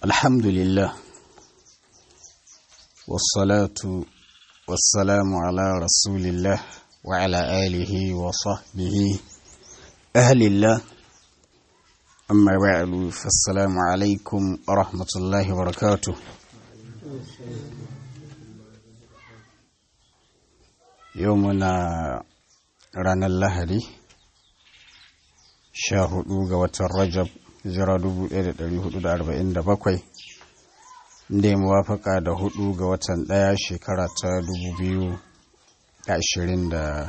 الحمد لله والصلاة والسلام على رسول الله وعلى آله وصحبه أهل الله أما بعد فالسلام عليكم ورحمة الله وبركاته يومنا رانا اللهدي شاهدوا قوة الرجب hijira 1447 inda ya muwafaka da hudu ga watan daya shekara ta 2026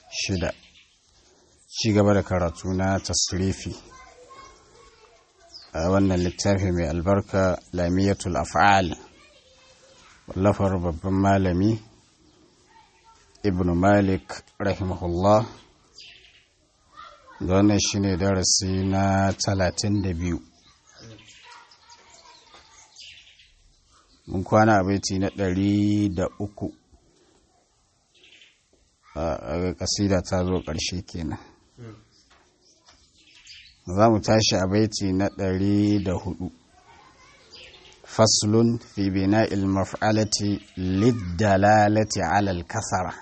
ci gaba da karatu na tasrifi a wannan littafi mai albarka lamiyatul af'al wallafar babban malami ibn malik rahimahullah da wannan shi ne darasi na talatin da biyu mun kwana a baiti na ɗari da uku a ƙasida ta zo ƙarshe kenan za mu tashi a baiti na ɗari da hudu faslun fi bina ilmaf'alati liddalalati alal kasara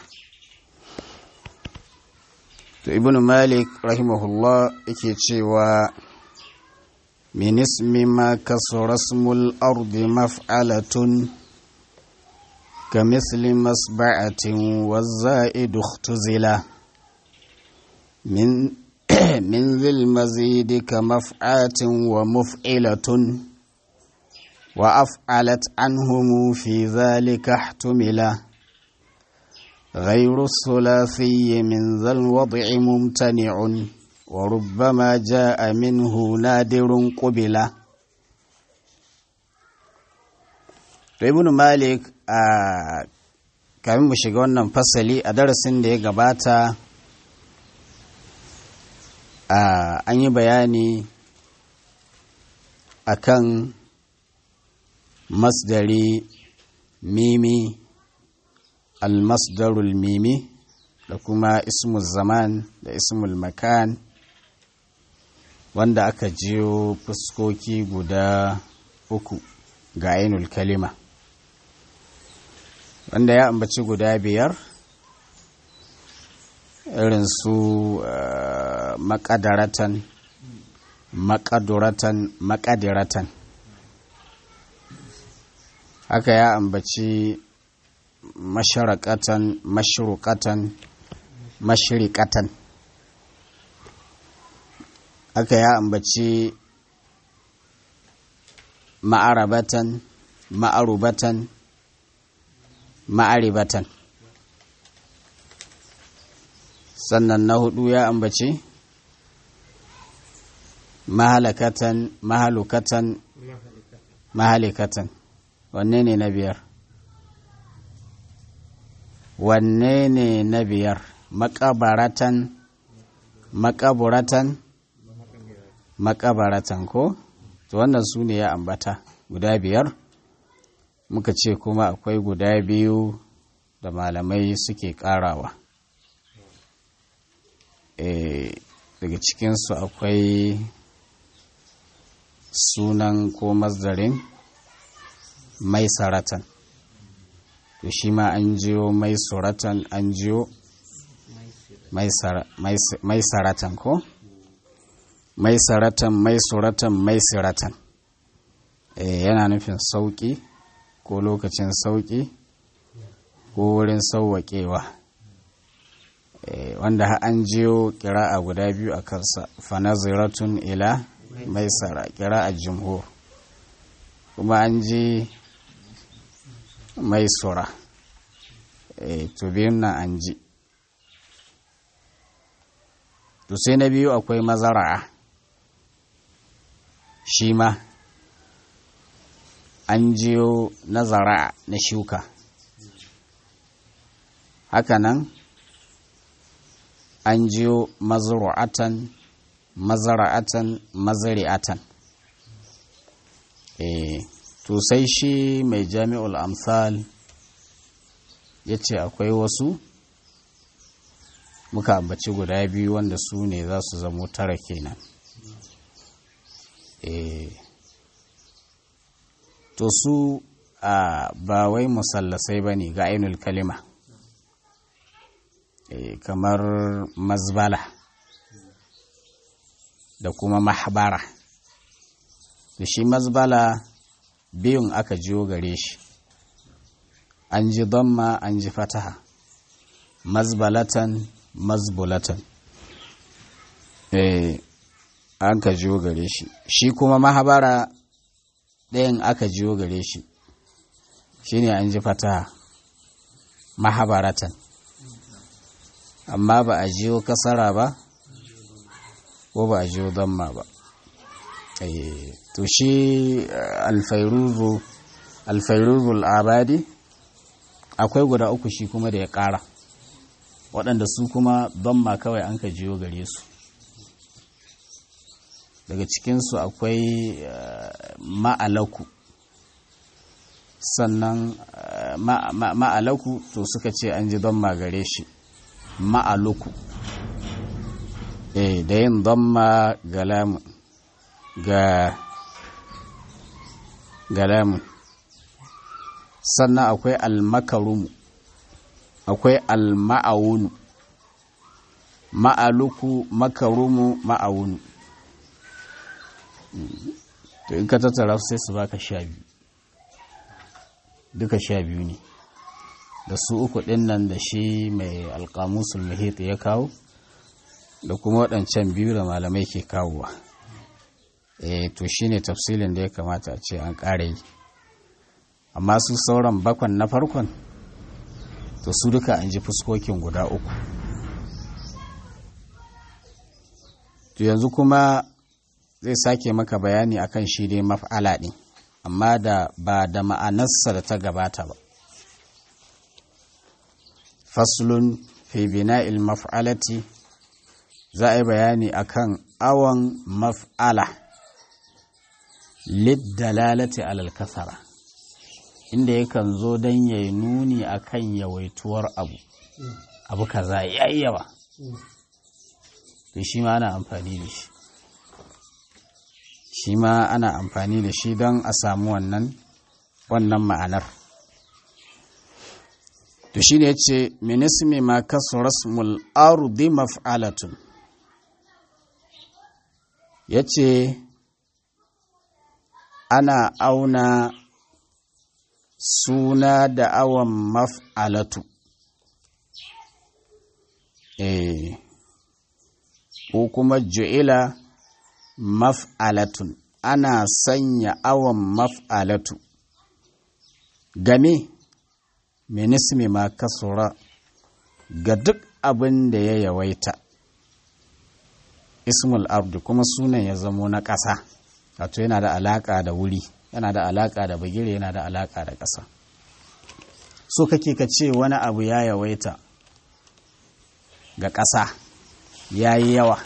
to ibn malik rahimahullah yake cewa min ismi ma kasura ismul ardi maf'alatun ka misli masba'atin wa za'idu ikhtuzila min min zil mazidi ka maf'atin wa muf'ilatun wa af'alat anhum fi dhalika ihtumila غير الثلاثي من ذا الوضع ممتنع وربما جاء منه نادر قبلا ibn malik a kamin mu shiga wannan fasali a darasin da ya gabata an yi bayani akan masdari mimi almasdarul mimi da kuma ismul zaman da ismul makan wanda aka jiyo fuskoki guda uku ga ainul kalima wanda ya ambaci guda biyar irin su makadaratan makaduratan makadiratan haka ya ambaci masharakatan mashruqatan mashriqatan aka ya ambaci ma'arabatan ma'arubatan ma'aribatan sannan na hudu ya ambaci mahalakatan mahalukatan mahalikatan wanne ne na biyar wanne ne na biyar makabaratan makaburatan makabaratan ko to wannan su ne ya ambata guda biyar muka ce kuma akwai guda biyu da malamai suke karawa e, daga cikinsu akwai sunan ko mazdarin mai saratan to shi ma an jiyo mai suratan an jiyo mai saratan ko mai saratan mai suratan mai siratan e, yana nufin sauƙi ko lokacin sauƙi ko wurin sauwaƙewa e, wanda an jiyo a guda biyu a kansa fanaziratun ila mai sara a jimhur kuma an ji mai sura e, to biyun nan an ji to sai na biyu akwai mazara'a shi ma an jiyo na zara'a na shuka hakanan an jiyo mazru'atan mazara'atan mazari'atan eh to sai shi mai jami'ul amsal ya ce akwai wasu muka ambaci guda biyu wanda su ne za su zamo tara kenan to su a ba wai musallasai ba ne ga ainul kalima e, kamar mazbala da kuma mahbara da shi mazbala biyun aka jiyo gare shi an ji damma an ji fataha mazbalatan mazbulatan eh an ka jiyo gare shi shi kuma mahabara ɗayan aka jiyo gare shi shine an ji fataha mahabaratan amma ba a jiyo kasara ba ko ba a jiyo damma ba to shi alfairuzu alfairuzul abadi akwai guda uku shi kuma da ya ƙara waɗanda su kuma damma kawai an ka jiyo gare su daga cikinsu akwai ma'alaku sannan ma'alaku to suka ce an ji damma gare shi ma'aluku eh da yin damma ga lamun ga galamun sannan akwai almakarumu akwai alma'awunu ma'aluku makarumu ma'awunu to in ka tattara sai su baka sha biyu duka sha biyu ne da su uku ɗin nan da shi mai alƙamusul muhit ya kawo da kuma waɗancan biyu da malamai ke kawowa eh to shine tafsilin da ya kamata a ce an ƙara yi amma su sauran bakwan na farkon to su duka an ji fuskokin guda uku to yanzu kuma zai sake maka bayani akan shi dai maf'ala ɗin amma da ba da ma'anarsa da ta gabata ba faslun fi bina'il maf'alati za a yi bayani akan awon maf'ala liddalalati alal kasara inda yakan zo don ya yi nuni akan yawaituwar abu abu kaza ya yi yawa to shi ma ana amfani da shi shi ma ana amfani da shi don a samu wannan wannan ma'anar to shi ne ce minismi ma kasu rasmul ardi maf'alatun ya ce ana auna suna da awon maf'alatu eh ko kuma ju'ila maf'alatun ana sanya awon maf'alatu game minismi ma kasura ga duk abin da ya yawaita ismul abdu kuma sunan ya zamo na ƙasa wato yana da alaƙa da wuri yana da alaƙa da bagire yana da alaƙa da ƙasa so kake ka ce wani abu ya yawaita ga ƙasa ya yi yawa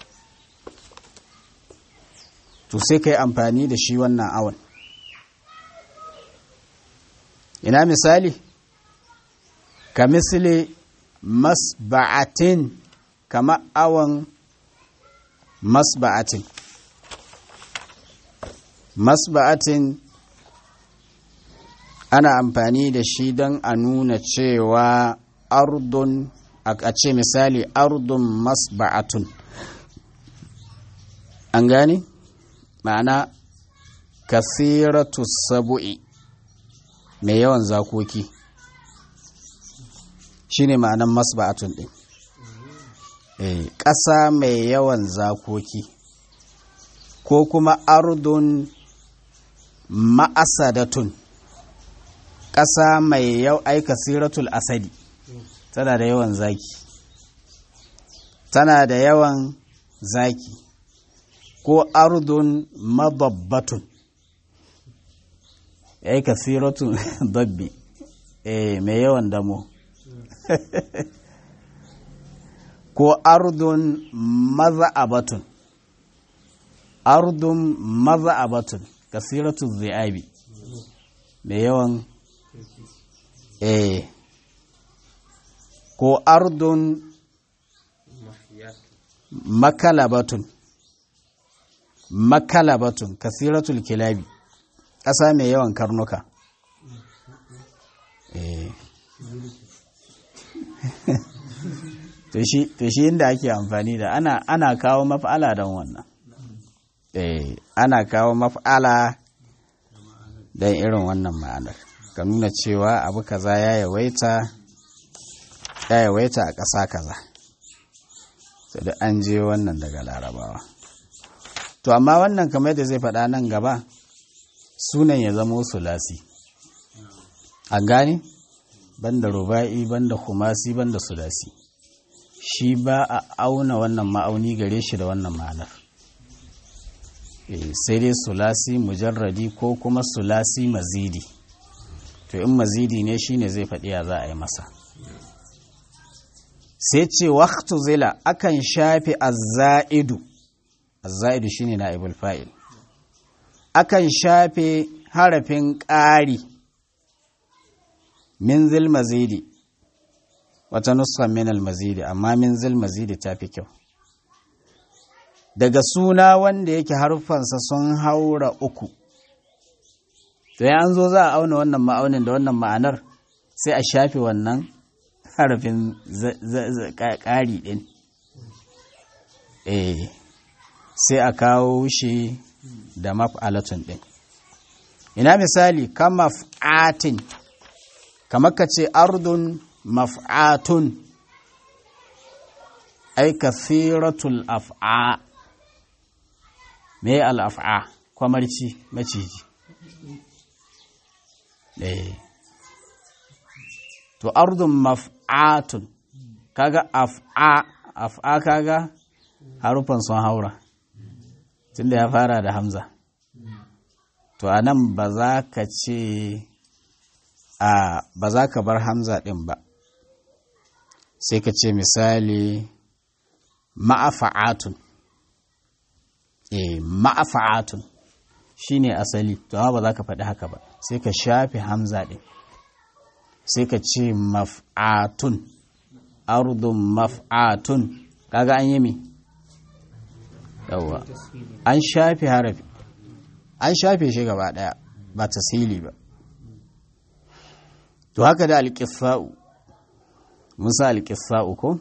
to sai ka yi amfani da shi wannan awon ina misali ka misali masba'atin kama awon masba'atin masba'atin ana amfani da shi don a nuna cewa ardun a ce misali ardun masba'atun an gani ma'ana kasiratu sabu'i mai yawan zakoki shine ma'anan masba'atun din ƙasa mai yawan zakoki ko kuma ardun ma'asadatun ƙasa mai yau aika siratul asadi tana da yawan zaki tana da yawan zaki ko ardun mababbatun aika siratun dabbi eh mai yawan damo ko ardun maza'abatun ardun maza'abatun kasiratu zi'abi mai yawan eh ko ardun makalabatun makalabatun kasiratul kilabi ƙasa mai yawan karnuka to shi inda ake amfani da ana, ana kawo maf'ala don wannan eh ana kawo maf'ala don irin wannan ma'anar ka nuna cewa abu kaza ya yawaita ya yawaita a ƙasa kaza sai da an je wannan daga larabawa to amma wannan kamar da zai faɗa nan gaba sunan ya zamo sulasi an gane banda ruba'i banda kumasi banda sulasi shi ba a auna wannan ma'auni gare shi da wannan ma'anar sai dai sulasi mujarradi ko kuma sulasi mazidi to in mazidi ne shine zai faɗi ya za a yi masa sai ce waktu zila akan shafe azza'idu azza'idu shine na ibul fa'il akan shafe harafin ƙari min zil mazidi wata nuskan min mazidi amma min zil mazidi ta fi kyau daga suna wanda yake harfansa sun haura uku to ya an zo za a auna wannan ma'aunin da wannan ma'anar sai a shafe wannan harafin ƙari ɗin eh sai a kawo shi da maf'alatun ɗin ina misali kan maf'atin kamar ka ce ardun maf'atun ai kathiratul af'a me al'af'a kwamarci maciji eh to ardun maf'atun kaga af'a af'a kaga harufan sun haura tunda ya fara da hamza to anan ba za ka ce a ba za ka bar hamza ɗin ba sai ka ce misali ma'afa'atun eh ma'afa'atun shine asali to amma ba za ka faɗi haka ba sai ka shafe hamza ɗin sai ka ce maf'atun ardun maf'atun kaga an yi mi yawwa an shafe harafi an shafe shi gaba ɗaya ba tasili ba to haka da alƙisa'u musa alƙisa'u ko?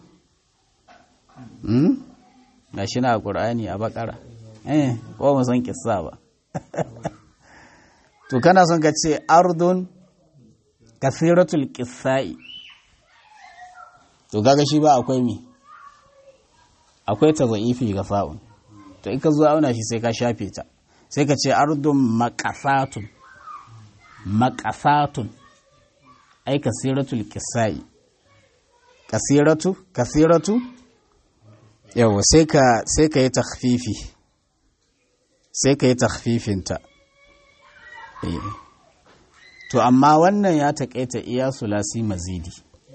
na shi na ƙur'ani a bakara eh ko mu san ƙissa ba to kana son ka ce ardun kasiratul ƙissa'i to gaga shi ba akwai mi akwai ta za'ifi ga fa'un to ika zuwa auna shi sai ka shafe ta sai ka ce ardun makasatun makasatun ai kasiratul kisai kasiratu kasiratu yawa sai ka sai ka yi takhfifi sai ka yi takhfifinta eh to amma wannan ya taƙaita iya sulasi mazidi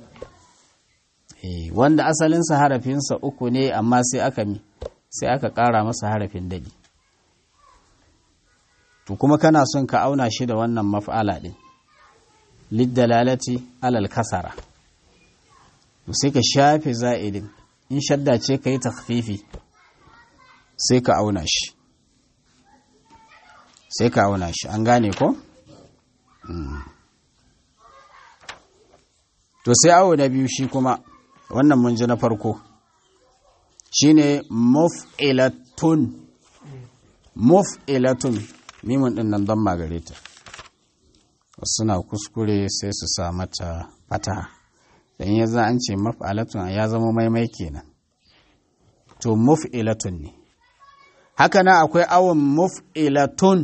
eh wanda asalinsa harafinsa uku ne amma sai aka mi sai aka ƙara masa harafin dadi to kuma kana son ka auna shi da wannan maf'ala din liddalalati alal kasara sai ka shafe za'idin in shadda ce ka yi takfifi sai ka auna shi sai ka auna shi an gane ko? to sai awo na biyu shi kuma wannan mun ji na farko shine muf'ilatun muf'ilatun mimun din nan don magareta suna kuskure sai su sa mata fataha dan ya za an ce maf'alatun ya zama maimai kenan to muf'ilatun ne haka nan akwai awon muf'ilatun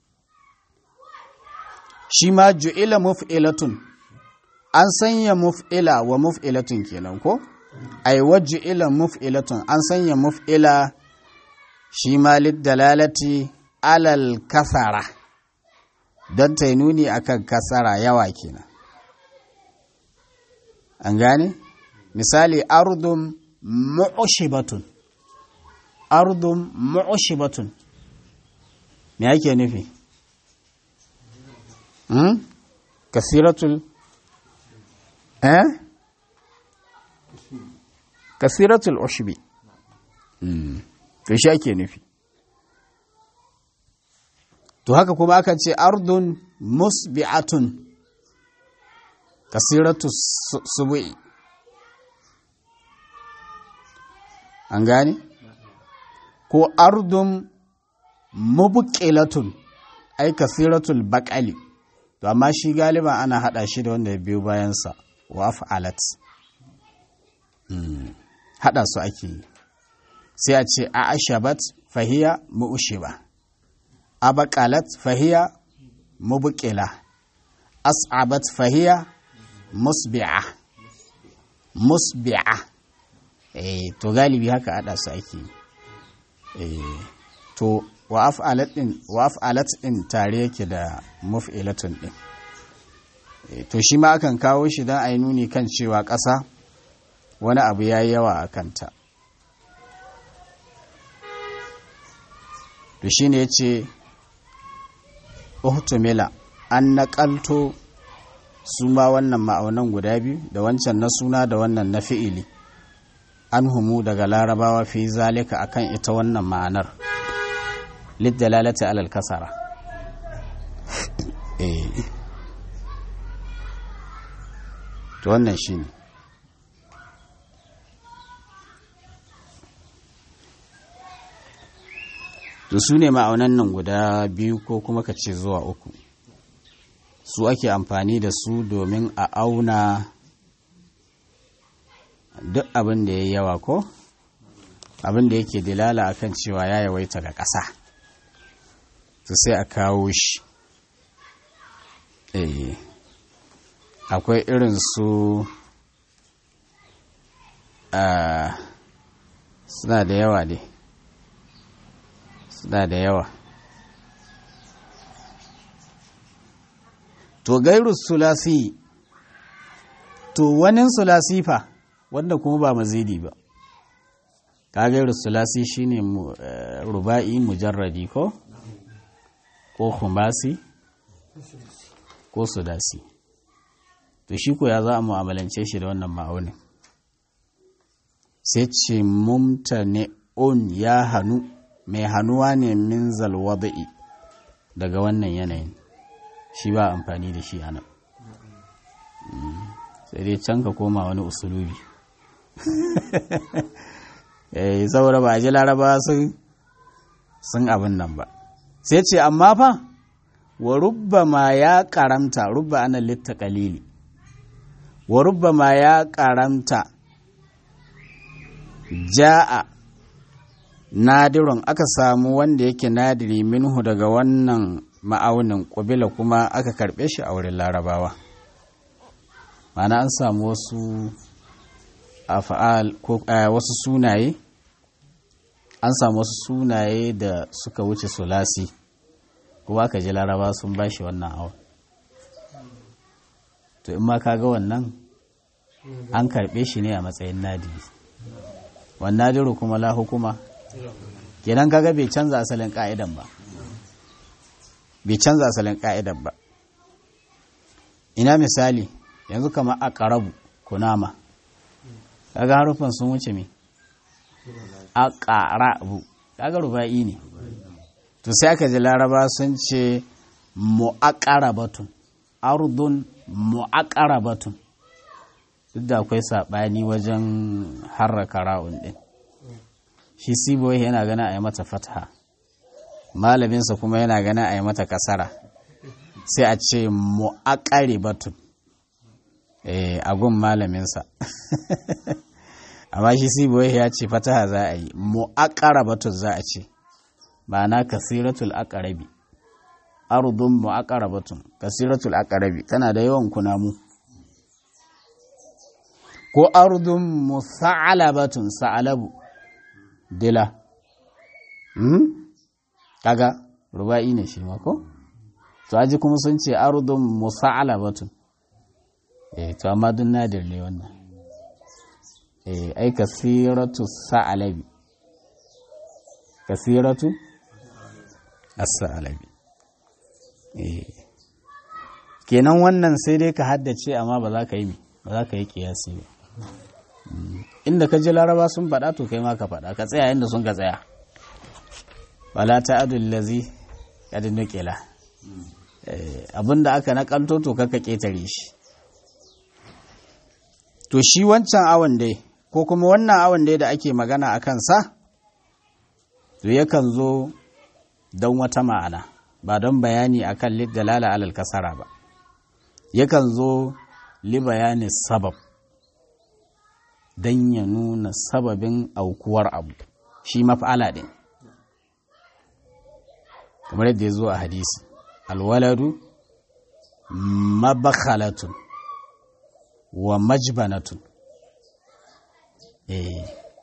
shi ma ju'ila muf'ilatun an sanya muf'ila wa muf'ilatun kenan ko ai wa ju'ila muf'ilatun an sanya muf'ila shi ma dalalati alal kasara don ta nuni akan kasara yawa kenan an gane misali ardun mu'ushibatun ardun mu'ushibatun me yake nufi hmm? kasiratul eh kasiratul ushbi to shi ake nufi to haka kuma aka ce ardun musbi'atun kasiratu subu'i an gane ko ardun mubqilatun ai kasiratul baqali to amma shi galiba ana hada shi da wanda ya biyo bayansa wa af'alat hada su ake yi sai a ce a ashabat fahiya mu'ushiba abaqalat fahiya mubqila as'abat fahiya musbi'a musbi'a eh to galibi haka hada su ake yi eh to wa af'alat din wa af'alat din tare yake da muf'ilatun din to shi ma akan kawo shi don a yi nuni kan cewa ƙasa wani abu ya yi yawa a kanta to shi ne ya ce uhtumila an naƙalto su ma wannan ma'aunan guda biyu da wancan na suna da wannan na fi'ili an humu daga larabawa fi zalika akan ita wannan ma'anar liddalalata alal kasara to wannan shi ne to su ne ma'aunan nan guda biyu ko kuma ka ce zuwa uku su ake amfani da su domin a auna duk abin da ya yi yawa ko abin da yake dilala akan cewa ya yawaita ga ƙasa su sai a kawo shi eh akwai irin su suna da yawa ne suna da yawa to gairu sulasi to wani sulasi fa wanda kuma ba mazidi ba ka gairu sulasi shine ruba'i mujarradi ko ko khumasi ko sudasi to shi ko ya za a mu'amalance shi da wannan ma'aunin sai ce mumtane on ya hannu mai hannuwa ne min zalwada'i daga wannan yanayin shi ba amfani da shi a nan sai dai can ka koma wani usulubi saboda ba a ji laraba sun abin nan ba sai ce amma fa wa rubba ma ya karamta rubba ana litta kalili wa rubba ma ya karamta ja'a nadirun aka samu wanda yake nadiri minhu daga wannan ma'aunin ƙubila kuma aka karɓe shi a wurin larabawa mana an samu wasu afa'al ko wasu sunaye an samu wasu sunaye da suka wuce sulasi kuma aka ji laraba sun ba shi wannan awon to in ma ka ga wannan an karɓe shi ne a matsayin nadiri wannan nadiru kuma la hukuma kenan kaga bai canza asalin ka'idan ba bai canza asalin ka'idan ba ina misali yanzu kama a ƙarabu kunama kaga harufan sun wuce me a ƙarabu kaga ruba'i ne to sai aka ji laraba sun ce mu'aƙarabatun ardun mu'aƙarabatun duk da akwai saɓani wajen harraka ra'un ɗin shi siboyi yana gana a yi mata fatha malaminsa kuma yana gana a yi mata kasara sai a ce mu'aƙari batun a gun malaminsa amma shi siboyi ya ce fataha za a yi mu'aƙara batun za a ce ba na kasiratul aƙarabi ardun mu'aƙara batun kasiratul aƙarabi tana da yawan kunamu ko ardun musa'alabatun sa'alabu dila hmm? kaga ruba'i ne shi mako to aji kuma sun ce ardun musa'alabatun eh to amma dun nadir ne wannan eh ai kasiratu sa'alabi kasiratu as-sa'alabi eh kenan wannan sai dai ka haddace amma ba za ka yi ba za ka yi kiyasi ba inda ka ji laraba sun faɗa to kai ma ka faɗa ka tsaya inda sun ka tsaya wala ta'adul lazi kadin nukila abin da aka nakalto to kaka ƙetare shi to shi wancan awon dai ko kuma wannan awon dai da ake magana a kansa to yakan zo don wata ma'ana ba don bayani akan dalala alal kasara ba yakan zo li bayanin sabab don ya nuna sababin aukuwar abu shi maf'ala ɗin kamar yadda ya zo a hadisi alwaladu mabakhalatun wa majbanatun eh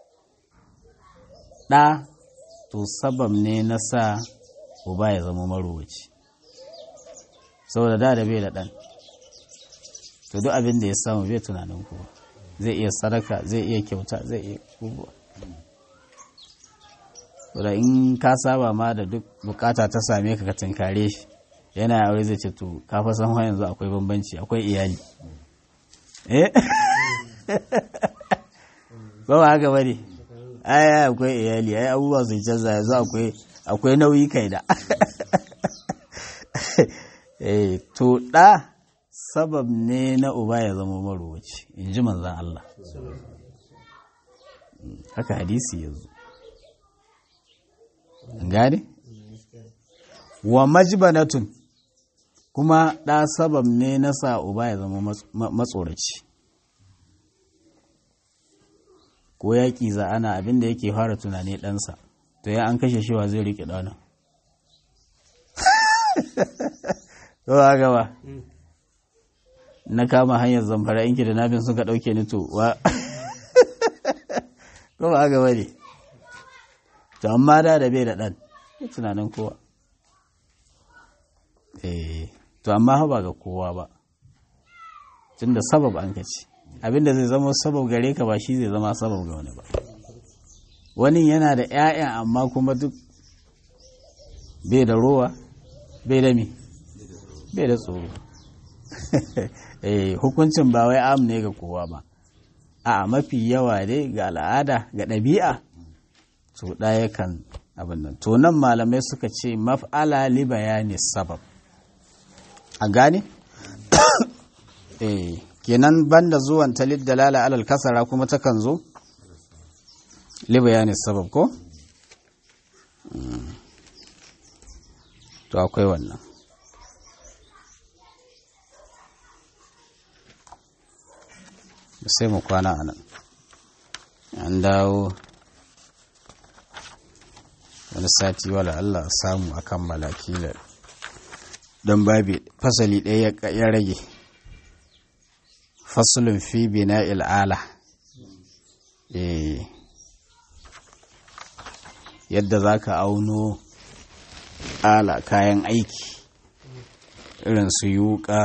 ɗa to sabab ne na sa uba ya zama marowaci saboda da da bai da ɗan to duk abin da ya samu bai tunanin kowa zai iya sadaka zai iya kyauta zai iya kubuwa da in ka saba ma da duk bukata ta same ka ka tinkare shi yana aure zai ce to ka fa san yanzu akwai bambanci akwai iyali eh ba ba haka bane ai akwai iyali ai abubuwa sun canza yanzu akwai akwai nauyi kai da eh to da sabab ne na uba ya zama marowaci in ji manzan Allah haka hadisi yanzu gane wa majbanatun kuma ɗa sabab ne na sa uba ya zama matsoraci ko yaƙi za ana abin da yake fara tunani ɗansa to ya an kashe shiwa zai riƙe ɗana to ba gaba na kama hanyar zamfara inki da nafin suka ɗauke ni to wa ko ba gaba ne to amma da da bai da ɗan tunanin kowa eh to amma ba ga kowa ba tunda sabab an kaci abinda zai zama sabab gare ka ba shi zai zama sabab ga wani ba wani yana da 'ya'yan amma kuma duk bai da rowa bai da mi bai da tsoro eh hukuncin ba wai am ne ga kowa ba a mafi yawa dai ga al'ada ga ɗabi'a to ɗaya kan abin nan to nan malamai suka ce maf'ala li bayani sabab a gane eh kenan banda zuwan talid dalala alal kasara kuma takan zo li bayani sabab ko to akwai wannan sai mu kwana a nan an dawo wani sati wala Allah samu a kammala kila don babi fasali ɗaya ya rage fasulun fi bina il'ala yadda za ka auno ala kayan aiki irin su yuka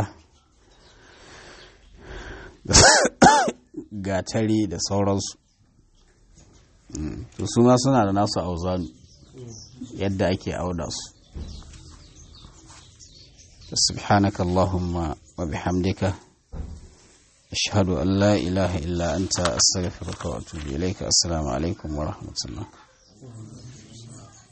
gatari da sauransu to su ma suna da nasu auzanu yadda ake auda su subhanaka allahumma wa bihamdika ashhadu an la ilaha illa anta astaghfiruka wa atubu ilayka assalamu alaikum wa rahmatullah